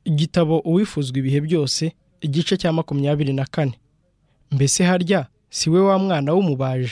igitabo uwifuzwa ibihe byose igice cya makumyabiri na kane mbese harya si we wa mwana w'umubaji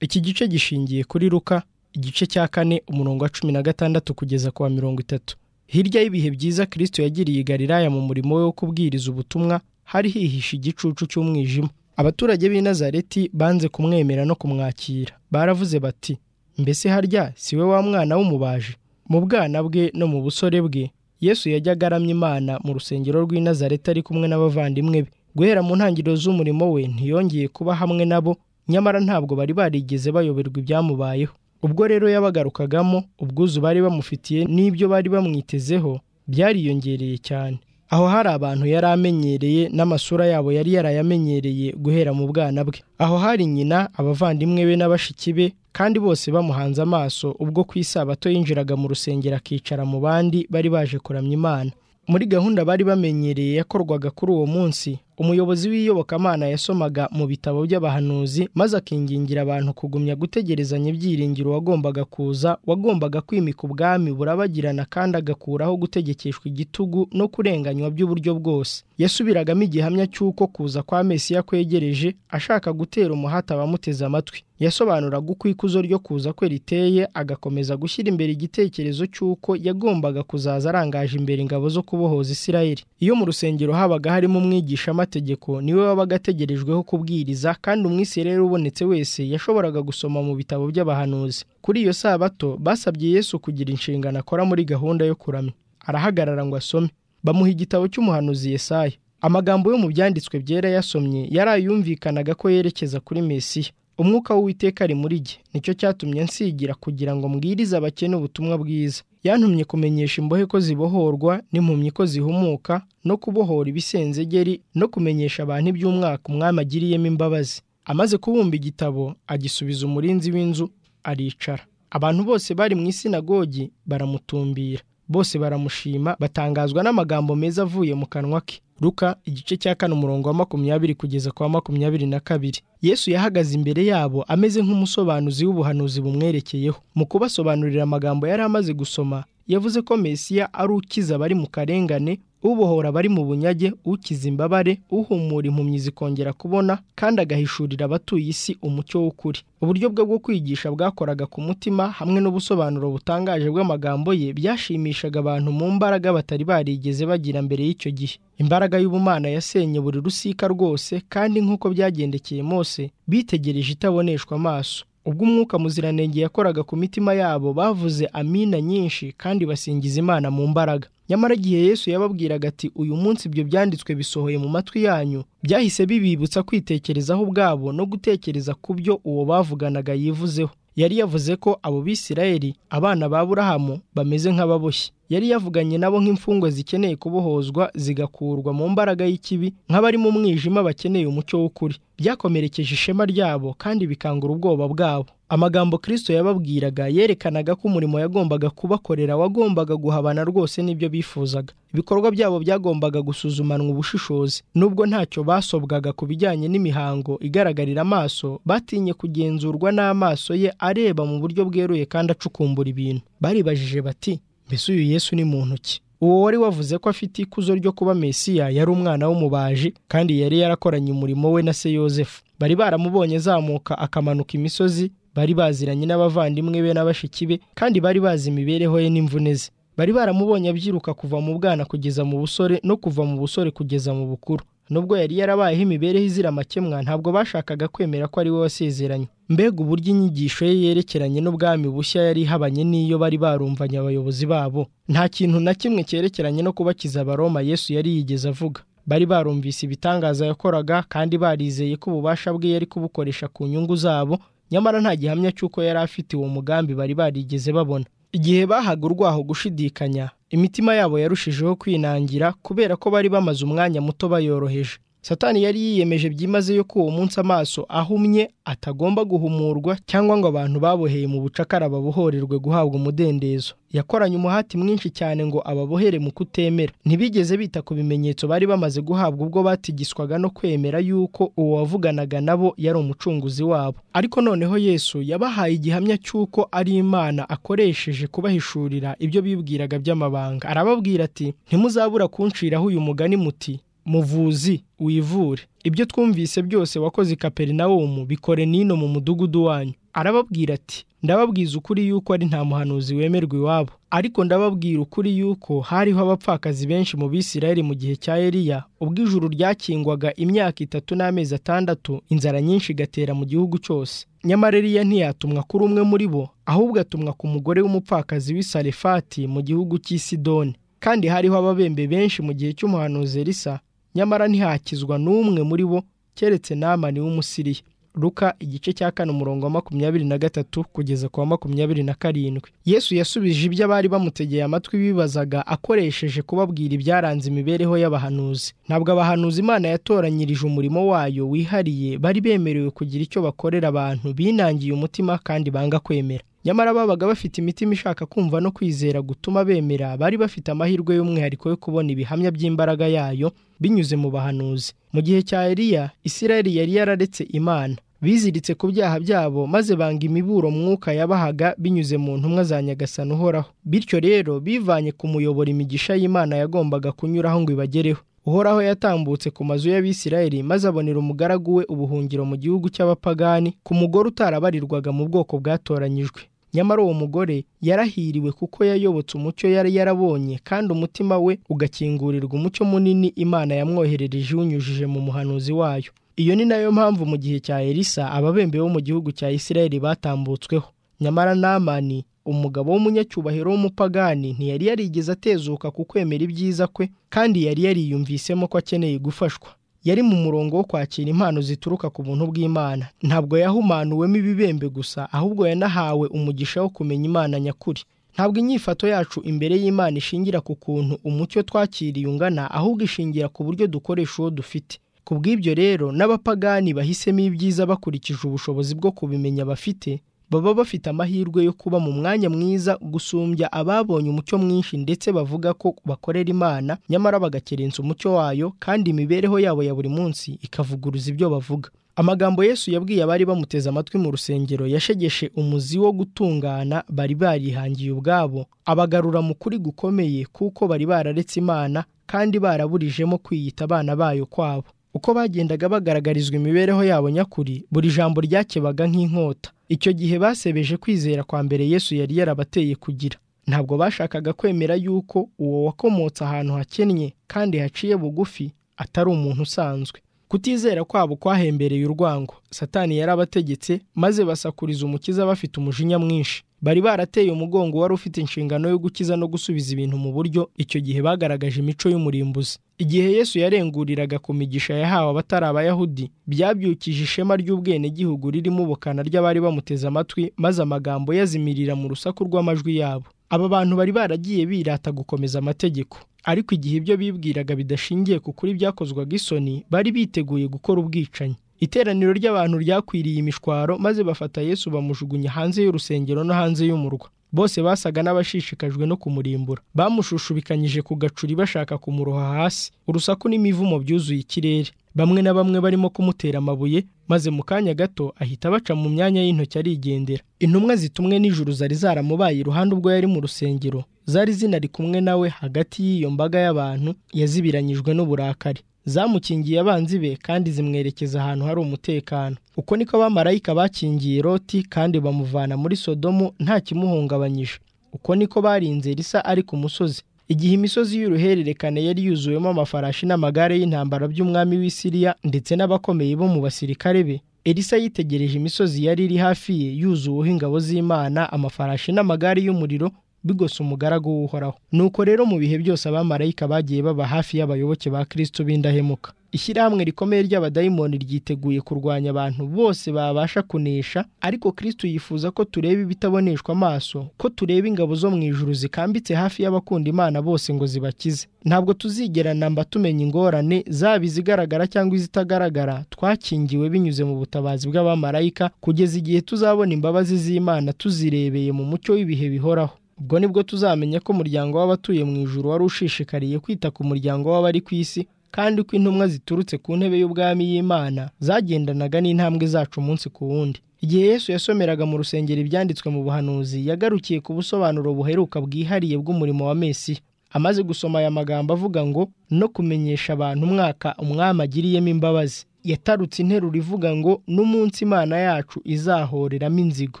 iki gice gishingiye kuri ruka igice cya kane umurongo wa cumi na gatandatu kugeza ku wa mirongo itatu hirya y'ibihe byiza kirisito yagiriye i Galilaya mu murimo we wo kubwiriza ubutumwa hari hihishe igicucu cy'umwijima abaturage b'i Nazareti banze kumwemera no kumwakira baravuze bati mbese harya si we wa mwana w'umubaji mu bwana bwe no mu busore bwe yesu yajyaga aramya imana mu rusengero rw'i Nazareti ari kumwe n'abavandimwe be guhera mu ntangiriro z'umurimo we ntiyongeye kuba hamwe nabo nyamara ntabwo bari barigeze bayoberwa ibyamubayeho ubwo rero yabagarukagamo ubwuzu bari bamufitiye n'ibyo bari bamwitezeho byariyongereye cyane aho hari abantu yari amenyereye n'amasura yabo yari yarayamenyereye guhera mu bwana bwe aho hari nyina abavandimwe be n'abashiki be kandi bose bamuhanze amaso ubwo ku isabato yinjiraga mu rusengero akicara mu bandi bari baje kuramya imana muri gahunda bari bamenyereye yakorwaga kuri uwo munsi umuyobozi w'iyobokamana yasomaga mu bitabo by'abahanuzi maze akingingira abantu kugumya gutegerezanya ibyiringiro wagombaga kuza wagombaga kwimika ubwami burabagirana kandi agakuraho gutegekeshwa igitugu no kurenganywa by'uburyo bwose yasubiragamo igihamya cy'uko kuza kwa mesiya kwegereje ashaka gutera umuhati abamuteze amatwi yasobanuraga uko ikuzo ryo kuza kwe riteye agakomeza gushyira imbere igitekerezo cy'uko yagombaga kuzaza arangaje imbere ingabo zo kubohoza isirayeli iyo mu rusengero habaga harimo umwigisha amategeko niwe wabaga ategerejweho kubwiriza kandi umwisirere ubonetse wese yashoboraga gusoma mu bitabo by'abahanuzi kuri iyo sabato basabye yesu kugira inshingano akora muri gahunda yo kuramya arahagarara ngo asome bamuha igitabo cy'umuhanuzi Yesaya amagambo yo mu byanditswe byera yasomye yari ayumvikanaga ko yerekeza kuri mesiya umwuka w'uwiteka ari muri jye nicyo cyatumye nsigira kugira ngo mbwirize abakene ubutumwa bwiza yantumye kumenyesha imbohe ko zibohorwa n'impumyi ko zihumuka no kubohora ibisenzegeri no kumenyesha abantu iby'umwaka umwami agiriyemo imbabazi amaze kubumba igitabo agisubiza umurinzi w'inzu aricara abantu bose bari mu isinagogi baramutumbira bose baramushima batangazwa n'amagambo meza avuye mu kanwa ke ruka igice cya kane umurongo wa makumyabiri kugeza kwa makumyabiri na kabiri yesu yahagaze imbere yabo ameze nk'umusobanuzi w'ubuhanuzi bumwerekeyeho mu kubasobanurira amagambo yari amaze gusoma yavuze ko mesiya ari ukiza abari mu karengane ubohora abari mu bunyage ukiza imbabare uhumura impumyi zikongera kubona kandi agahishurira abatuye isi umucyo w'ukuri uburyo bwe bwo kwigisha bwakoraga ku mutima hamwe n'ubusobanuro butangaje bw'amagambo ye byashimishaga abantu mu mbaraga batari barigeze bagira mbere y'icyo gihe imbaraga y'ubumana yasenye buri rusika rwose kandi nk'uko byagendekeye Mose bitegereje itaboneshwa amaso ubwo umwuka muziranenge yakoraga ku mitima yabo bavuze amina nyinshi kandi basingiza imana mu mbaraga nyamara igihe yesu yababwiraga ati uyu munsi ibyo byanditswe bisohoye mu matwi yanyu byahise bibibutsa kwitekerezaho ubwabo no gutekereza ku byo uwo bavuganaga yivuzeho yari yavuze ko abo bisirayeli abana ba burahamu bameze nk'ababoshye yari yavuganye nabo nk'imfungwa zikeneye kubohozwa zigakurwa mu mbaraga y'ikibi nk'abari mu mwijima bakeneye umucyo w'ukuri byakomerekeje ishema ryabo kandi bikangura ubwoba bwabo amagambo kirisito yababwiraga yerekanaga ko umurimo yagombaga kubakorera wagombaga guhabana rwose n'ibyo bifuzaga ibikorwa byabo byagombaga gusuzumanwa ubushishozi nubwo ntacyo basobwaga ku bijyanye n'imihango igaragarira amaso batinye kugenzurwa n'amaso ye areba mu buryo bweruye kandi acukumbura ibintu baribajije bati mbese uyu yesu ni muntu ki uwo wari wavuze ko afite ikuzo ryo kuba mesiya yari umwana w'umubaji kandi yari yarakoranye umurimo we na se yosefu bari baramubonye azamuka akamanuka imisozi bari baziranye n'abavandimwe be n'abashiki be kandi bari bazi imibereho ye n'imvune ze bari baramubonye abyiruka kuva mu bwana kugeza mu busore no kuva mu busore kugeza mu bukuru nubwo yari yarabayeho imibereho izira amakemwa ntabwo bashakaga kwemera ko ari we wasezeranye mbega uburyo inyigisho ye yerekeranye n'ubwami bushya yari ihabanye n'iyo bari barumvanye abayobozi babo nta kintu na kimwe cyerekeranye no kubakiza abaroma yesu yari yigeze avuga bari barumvise ibitangaza yakoraga kandi barizeye ko ububasha bwe yari kubukoresha ku nyungu zabo nyamara nta gihamya cy'uko yari afite uwo mugambi bari barigeze babona igihe bahaga urwaho gushidikanya imitima yabo yarushijeho kwinangira kubera ko bari bamaze umwanya muto bayoroheje satani yari yiyemeje byimazeyo ko uwo munsi amaso ahumye atagomba guhumurwa cyangwa ngo abantu baboheye mu bucakara babohorerwe guhabwa umudendezo yakoranye umuhati mwinshi cyane ngo ababohere mu kutemera ntibigeze bita ku bimenyetso bari bamaze guhabwa ubwo batigiswaga no kwemera yuko uwo wavuganaga nabo yari umucunguzi wabo ariko noneho yesu yabahaye igihamya cy'uko ari imana akoresheje kubahishurira ibyo bibwiraga by'amabanga arababwira ati ntimuzabura kunciraho uyu mugani muti muvuzi wivure ibyo twumvise byose wakoze i kaperinawumu bikore n'ino mu mudugudu wanyu arababwira ati ndababwiza ukuri yuko ari nta muhanuzi wemerwa iwabo ariko ndababwira ukuri yuko hariho abapfakazi benshi mu bisirayeli mu gihe cya eliya ubwo ijuru ryakingwaga imyaka itatu n'amezi atandatu inzara nyinshi igatera mu gihugu cyose nyamara eliya ntiyatumwa kuri umwe muri bo ahubwo atumwa ku mugore w'umupfakazi w'i sarefati mu gihugu cy'i sidoni kandi hariho ababembe benshi mu gihe cy'umuhanuzi Elisa nyamara ntihakizwa n'umwe muri bo keretse namani w'umusiriya ruka igice cya kane umurongo wa makumyabiri na gatatu kugeza ku wa makumyabiri na karindwi yesu yasubije ibyo abari bamutegeye amatwi bibazaga akoresheje kubabwira ibyaranze imibereho y'abahanuzi ntabwo abahanuzi imana yatoranyirije umurimo wayo wihariye bari bemerewe kugira icyo bakorera abantu binangiye umutima kandi banga kwemera nyamara babaga bafite imitima ishaka kumva no kwizera gutuma bemera bari bafite amahirwe y'umwihariko yo kubona ibihamya by'imbaraga yayo binyuze mu bahanuzi mu gihe cya Eliya Isirayeli yari yararetse Imana biziritse ku byaha byabo maze banga imiburo mwuka yabahaga binyuze mu ntumwa za nyagasani uhoraho bityo rero bivanye ku muyobora imigisha y'Imana yagombaga kunyuraho ngo ibagereho uhoraho yatambutse ku mazu y'abisirayeli maze abonera umugaragu we ubuhungiro mu gihugu cy'abapagani ku mugore utarabarirwaga mu bwoko bwatoranyijwe nyamara uwo mugore yarahiriwe kuko yayobotse umucyo yari yarabonye kandi umutima we ugakingurirwa umucyo munini imana yamwoherereje iwunyujije mu muhanuzi wayo iyo ni nayo mpamvu mu gihe cya elisa ababembe bo mu gihugu cya isirayeli batambutsweho nyamara namani umugabo w'umunyacyubahiro w'umupagani ntiyari yarigeze atezuka ku kwemera ibyiza kwe kandi yari yariyumvisemo ko akeneye gufashwa yari mu murongo wo kwakira impano zituruka ku buntu bw'imana ntabwo yahumanuwemo ibibembe gusa ahubwo yanahawe umugisha wo kumenya imana nyakuri ntabwo inyifato yacu imbere y'imana ishingira ku kuntu umucyo twakiriye ungana ahubwo ishingira ku buryo dukoresha uwo dufite ku bw'ibyo rero n'abapagani bahisemo ibyiza bakurikije ubushobozi bwo kubimenya bafite baba bafite amahirwe yo kuba mu mwanya mwiza gusumbya ababonye umucyo mwinshi ndetse bavuga ko bakorera imana nyamara bagakerensa umucyo wayo kandi imibereho yabo ya buri munsi ikavuguruza ibyo bavuga amagambo yesu yabwiye abari bamuteze amatwi mu rusengero yashegeshe umuzi wo gutungana bari barihangiye ubwabo abagarura mu kuri gukomeye kuko bari bararetse imana kandi baraburijemo kwiyita abana bayo kwabo uko bagendaga bagaragarizwa imibereho yabo nyakuri buri jambo ryakebaga nk'inkota icyo gihe basebeje kwizera kwa mbere yesu yari yarabateye kugira ntabwo bashakaga kwemera yuko uwo wakomotse ahantu hakennye kandi haciye bugufi atari umuntu usanzwe kutizera kwabo kwahembereye urwango satani yarabategetse maze basakuriza umukiza bafite umujinya mwinshi bari barateye umugongo wari ufite inshingano yo gukiza no gusubiza ibintu mu buryo icyo gihe bagaragaje imico y'umurimbuzi igihe yesu yarenguriraga ku migisha yahawe abatari abayahudi byabyukije ishema ry'ubwenegihugu ririmo ubukana ry'abari bamuteze amatwi maze amagambo yazimirira mu rusaku rw'amajwi yabo aba bantu bari baragiye birata gukomeza amategeko ariko igihe ibyo bibwiraga bidashingiye ku kuri byakozwaga isoni bari biteguye gukora ubwicanyi iteraniro ry'abantu ryakwiriye imishwaro maze bafata yesu bamujugunya hanze y'urusengero no hanze y'umurwa bose basaga n'abashishikajwe no kumurimbura bamushushubikanyije ku gacuri bashaka kumuroha hasi urusaku n'imivumo byuzuye ikirere bamwe na bamwe barimo kumutera amabuye maze mu kanya gato ahita baca mu myanya y'intoki arigendera intumwa zitumwe n'ijuru zari zaramubaye iruhande ubwo yari mu rusengero zari zinari kumwe nawe hagati y'iyo mbaga y'abantu yazibiranyijwe n'uburakari zamukingiye abanzi be kandi zimwerekeza ahantu hari umutekano uko niko abamarayika bakingiye roti kandi bamuvana muri sodomu nta kimuhungabanyije uko niko barinze risa ari ku musozi igihe imisozi y'uruhererekane yari yuzuwemo amafarashi n'amagare y'intambara by'umwami w'isiriya ndetse n'abakomeye bo mu basirikare be elisa yitegereje imisozi yari iri hafi ye yuzuweho ingabo z'imana amafarashi n'amagare y'umuriro bigose umugaragu w'uhoraho nuko rero mu bihe byose abamarayika bagiye baba hafi y'abayoboke ba kirisito b'indahemuka ishyirahamwe rikomeye ry'abadayimoni ryiteguye kurwanya abantu bose babasha kunesha ariko kirisito yifuza ko tureba ibitaboneshwa amaso ko tureba ingabo zo mu ijuru zikambitse hafi y'abakunda imana bose ngo zibakize ntabwo tuzigera namba tumenya ingorane zaba izigaragara cyangwa izitagaragara twakingiwe binyuze mu butabazi bw'abamarayika kugeza igihe tuzabona imbabazi z'imana tuzirebeye mu mucyo w'ibihe bihoraho ubwo nibwo tuzamenya ko umuryango w'abatuye mu ijuru wari ushishikariye kwita ku muryango w'abari ku isi kandi ko intumwa ziturutse ku ntebe y'ubwami y'imana zagendanaga n'intambwe zacu umunsi ku wundi igihe yesu yasomeraga mu rusengero ibyanditswe mu buhanuzi yagarukiye ku busobanuro buheruka bwihariye bw'umurimo wa mesiya amaze gusoma aya magambo avuga ngo no kumenyesha abantu umwaka umwami agiriyemo imbabazi yatarutse interuro ivuga ngo n'umunsi imana yacu izahoreramo inzigo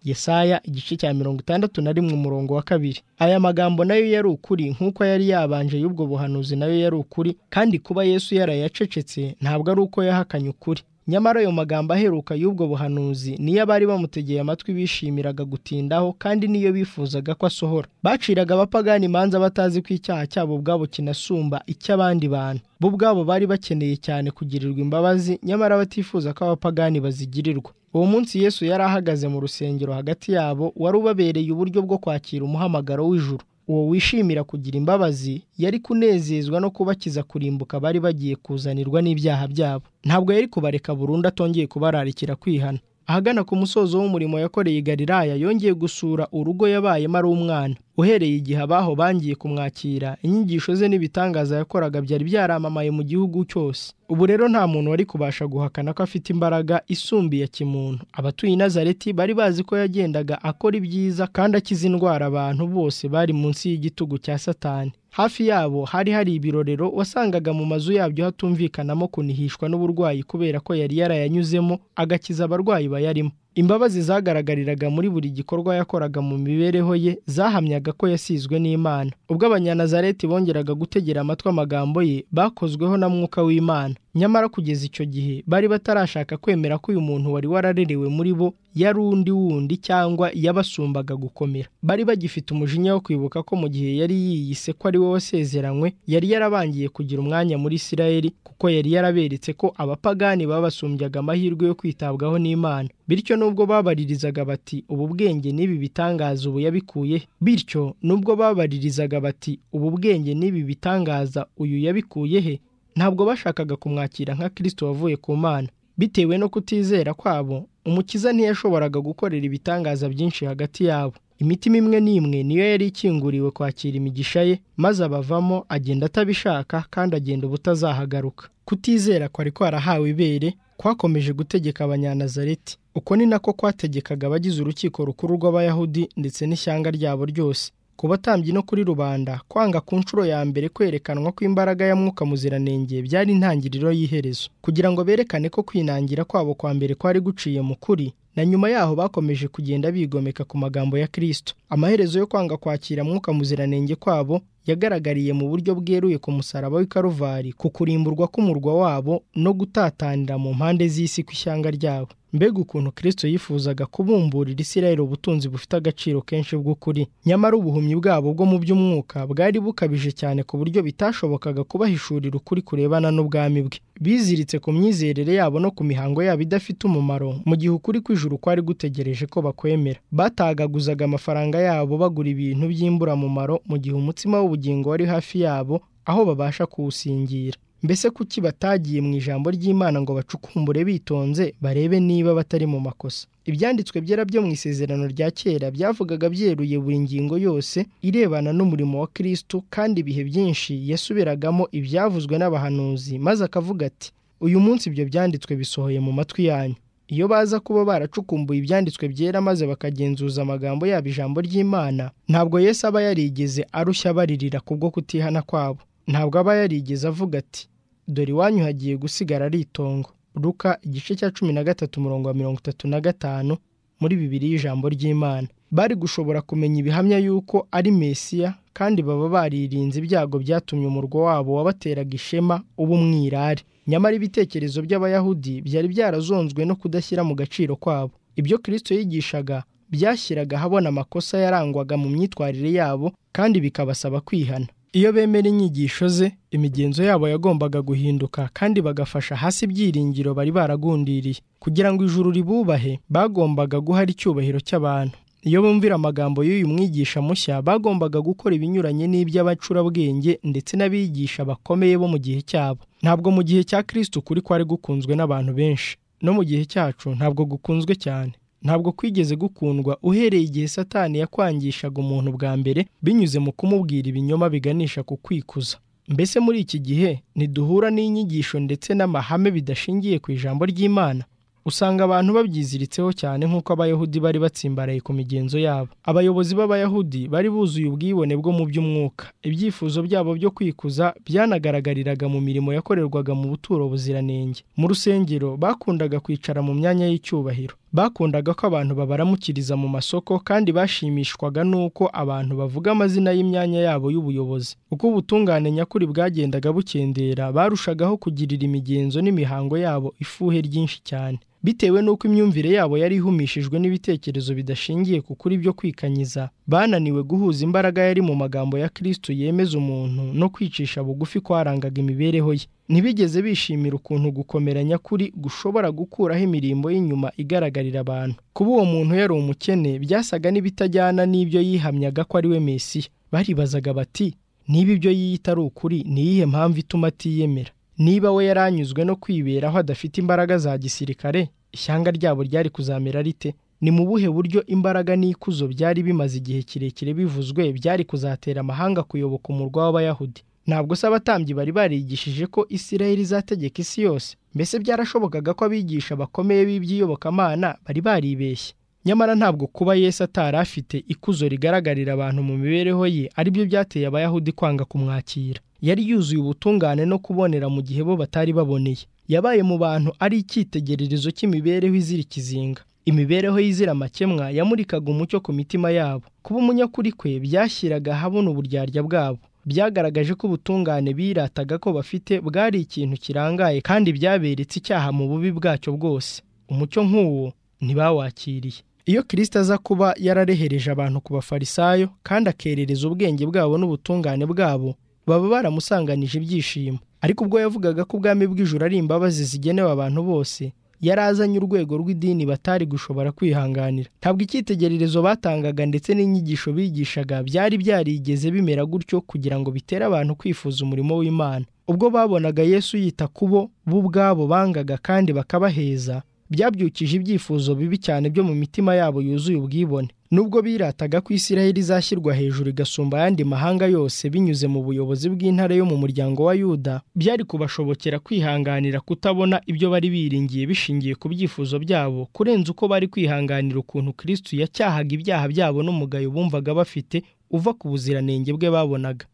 yesaya igice cya mirongo itandatu na rimwe umurongo wa kabiri aya magambo nayo yari ukuri nk'uko yari yabanje y'ubwo buhanuzi nayo yari ukuri kandi kuba yesu yarayacecetse ntabwo ari uko yahakanye ukuri nyamara ayo magambo aheruka y'ubwo buhanuzi niyo abari bamutegeye amatwi bishimiraga gutindaho kandi niyo bifuzaga ko asohora baciraga abapagani imanza batazi ko icyaha cyabo ubwabo kinasumba icy'abandi bantu bo ubwabo bari bakeneye cyane kugirirwa imbabazi nyamara batifuza ko abapagani bazigirirwa uwo munsi yesu yari ahagaze mu rusengero hagati yabo wari ubabereye uburyo bwo kwakira umuhamagaro w'ijuru uwo wishimira kugira imbabazi yari kunezezwa no kubakiza kurimbuka bari bagiye kuzanirwa n'ibyaha byabo ntabwo yari kubareka burundu atongeye kubararikira kwihana ahagana ku musozo w'umurimo yakoreye Galilaya yongeye gusura urugo yabayemo ari umwana uhereye igihe abaho bangiye kumwakira inyigisho ze n'ibitangaza yakoraga byari byaramamaye mu gihugu cyose ubu rero nta muntu wari kubasha guhakana ko afite imbaraga isumbiye kimuntu abatuye i nazareti bari bazi ko yagendaga akora ibyiza kandi akiza indwara abantu bose bari munsi y'igitugu cya satani hafi yabo hari hari ibirorero wasangaga mu mazu yabyo hatumvikanamo kunihishwa n'uburwayi kubera ko yari yarayanyuzemo agakiza abarwayi bayarimo imbabazi zagaragariraga muri buri gikorwa yakoraga mu mibereho ye zahamyaga ko yasizwe n'imana ubwo abanyanazareti bongeraga gutegera amatwi amagambo ye bakozweho na mwuka w'imana nyamara kugeza icyo gihe bari batarashaka kwemera ko uyu muntu wari wararerewe muri bo yari undi wundi cyangwa yabasumbaga gukomera bari bagifite umujinya wo kwibuka ko mu gihe yari yiyise ko ari we wasezeranywe yari yarabangiye kugira umwanya muri isirayeli kuko yari yaraberetse ko abapagani babasumbyaga amahirwe yo kwitabwaho n'imana bityo nubwo babaririzaga bati ubu bwenge n'ibi bitangaza ubu yabikuye bityo nubwo babaririzaga bati ubu bwenge n'ibi bitangaza uyu yabikuye he ntabwo bashakaga kumwakira nka kirisito wavuye ku mana bitewe no kutizera kwabo umukiza ntiyashoboraga gukorera ibitangaza byinshi hagati yabo imitima imwe n'imwe niyo yari ikinguriwe kwakira imigisha ye maze abavamo agenda atabishaka kandi agenda ubutazahagaruka kutizera kwari kwarahawe ibere kwakomeje gutegeka abanyanazareti uko ni nako kwategekaga abagize urukiko rukuru rw'abayahudi ndetse n'ishyanga ryabo ryose ku batambyi no kuri rubanda kwanga ku nshuro ya mbere kwerekanwa kw'imbaraga ya mwuka muziranenge byari intangiriro y'iherezo kugira ngo berekane ko kwinangira kwabo kwa mbere kwari guciye mu kuri na nyuma yaho bakomeje kugenda bigomeka ku magambo ya kirisito amaherezo yo kwanga kwakira mwuka muziranenge kwabo yagaragariye mu buryo bweruye ku musaraba w'i karuvari ku kurimburwa k'umurwa wabo no gutatanira mu mpande z'isi ku ishyanga ryabo mbega ukuntu kirisito yifuzaga kubumburira isirayeli ubutunzi bufite agaciro kenshi bw'ukuri nyamara ubuhumyi bwabo bwo mu by'umwuka bwari bukabije cyane ku buryo bitashobokaga kubahishurira ukuri kurebana n'ubwami bwe biziritse ku myizerere yabo no ku mihango yabo idafite umumaro mu gihe ukuri kw'ijuru kwari gutegereje ko bakwemera batagaguzaga amafaranga yabo bagura ibintu by'imburamumaro mu gihe umutsima w'ubugingo wari hafi yabo aho babasha kuwusingira mbese kuki batagiye mu ijambo ry'imana ngo bacukumbure bitonze barebe niba batari mu makosa ibyanditswe byera byo mu isezerano rya kera byavugaga byeruye buri ngingo yose irebana n'umurimo wa kirisito kandi ibihe byinshi yasubiragamo ibyavuzwe n'abahanuzi maze akavuga ati uyu munsi ibyo byanditswe bisohoye mu matwi yanyu iyo baza kuba baracukumbuye ibyanditswe byera maze bakagenzuza amagambo yabo ijambo ry'imana ntabwo yesu aba yarigeze arushya baririra kubwo kutihana kwabo ntabwo aba yarigeze avuga ati dore iwanyu hagiye gusigara ari itongo ruka igice cya cumi na gatatu umurongo wa mirongo itatu na gatanu muri bibiri y'ijambo ry'imana bari gushobora kumenya ibihamya y'uko ari mesiya kandi baba baririnze ibyago byatumye umurwa wabo wabateraga ishema uba umwirare nyamara ibitekerezo by'abayahudi byari byarazonzwe no kudashyira mu gaciro kwabo ibyo kirisito yigishaga byashyiraga ahabona amakosa yarangwaga mu myitwarire yabo kandi bikabasaba kwihana iyo bemera inyigisho ze imigenzo yabo yagombaga guhinduka kandi bagafasha hasi ibyiringiro bari baragundiriye kugira ngo ijuru ribubahe bagombaga guhara icyubahiro cy'abantu iyo bumvira amagambo y'uyu mwigisha mushya bagombaga gukora ibinyuranye n'iby'abacurabwenge ndetse n'abigisha bakomeye bo mu gihe cyabo ntabwo mu gihe cya kirisiti ukuri kwari gukunzwe n'abantu benshi no mu gihe cyacu ntabwo gukunzwe cyane ntabwo kwigeze gukundwa uhereye igihe satani yakwangishaga umuntu bwa mbere binyuze mu kumubwira ibinyoma biganisha ku kwikuza mbese muri iki gihe ntiduhura n'inyigisho ndetse n'amahame bidashingiye ku ijambo ry'imana usanga abantu babyiziritseho cyane nk'uko abayahudi bari batsimbaraye ku migenzo yabo abayobozi b'abayahudi bari buzuye ubwibone bwo mu by'umwuka ibyifuzo byabo byo kwikuza byanagaragariraga mu mirimo yakorerwaga mu buturo buziranenge mu rusengero bakundaga kwicara mu myanya y'icyubahiro bakundaga ko abantu babaramukiriza mu masoko kandi bashimishwaga n'uko abantu bavuga amazina y'imyanya yabo y'ubuyobozi uko ubutungane nyakuri bwagendaga bukendera barushagaho kugirira imigenzo n'imihango yabo ifuhe ryinshi cyane bitewe n'uko imyumvire yabo yari ihumishijwe n'ibitekerezo bidashingiye ku kuri byo kwikanyiza bananiwe guhuza imbaraga yari mu magambo ya kristo yemeza umuntu no kwicisha bugufi kwarangaga imibereho ye ntibigeze bishimira ukuntu gukomera nyakuri gushobora gukuraho imirimbo y'inyuma igaragarira abantu kuba uwo muntu yari umukene byasaga n'ibitajyana n'ibyo yihamyaga ko ari we mesiya baribazaga bati niba ibyo yiyita ari ukuri ni iyihe mpamvu ituma atiyemera niba we yaranyuzwe no kwiberaho adafite imbaraga za gisirikare ishyanga ryabo ryari kuzamera rite ni mu buhe buryo imbaraga n'ikuzo byari bimaze igihe kirekire bivuzwe byari kuzatera amahanga kuyoboka umurwa w'abayahudi ntabwo se abatambyi bari barigishije ko isirayeli izategeka isi yose mbese byarashobokaga ko abigisha bakomeye b'iby'iyobokamana bari baribeshye nyamara ntabwo kuba yesu atari afite ikuzo rigaragarira abantu mu mibereho ye aribyo byateye abayahudi kwanga kumwakira yari yuzuye ubutungane no kubonera mu gihe bo batari baboneye yabaye mu bantu ari icyitegererezo cy'imibereho izira ikizinga imibereho y'izira amakemwa yamurikaga umucyo ku mitima yabo kuba umunyakuri kwe byashyiraga ahabona uburyarya bwabo byagaragaje ko ubutungane birataga ko bafite bwari ikintu kirangaye kandi byaberetse icyaha mu bubi bwacyo bwose umucyo nk'uwo ntibawakiriye iyo kirisita aza kuba yararehereje abantu ku bafarisayo kandi akerereza ubwenge bwabo n'ubutungane bwabo baba baramusanganije ibyishimo ariko ubwo yavugaga ko ubwami bw'ijuru ari imbabazi zigenewe abantu bose yari azanye urwego rw'idini batari gushobora kwihanganira ntabwo icyitegererezo batangaga ndetse n'inyigisho bigishaga byari byarigeze bimera gutyo kugira ngo bitere abantu kwifuza umurimo w'imana ubwo babonaga yesu yita ku bo bo ubwabo bangaga kandi bakabaheza byabyukije ibyifuzo bibi cyane byo mu mitima yabo yuzuye ubwibone nubwo birataga ko isiraheli izashyirwa hejuru igasumba ayandi mahanga yose binyuze mu buyobozi bw'intare yo mu muryango wa yuda byari kubashobokera kwihanganira kutabona ibyo bari biringiye bishingiye ku byifuzo byabo kurenza uko bari kwihanganira ukuntu kristu yacyahaga ibyaha byabo n'umugayo bumvaga bafite uva ku buziranenge bwe babonaga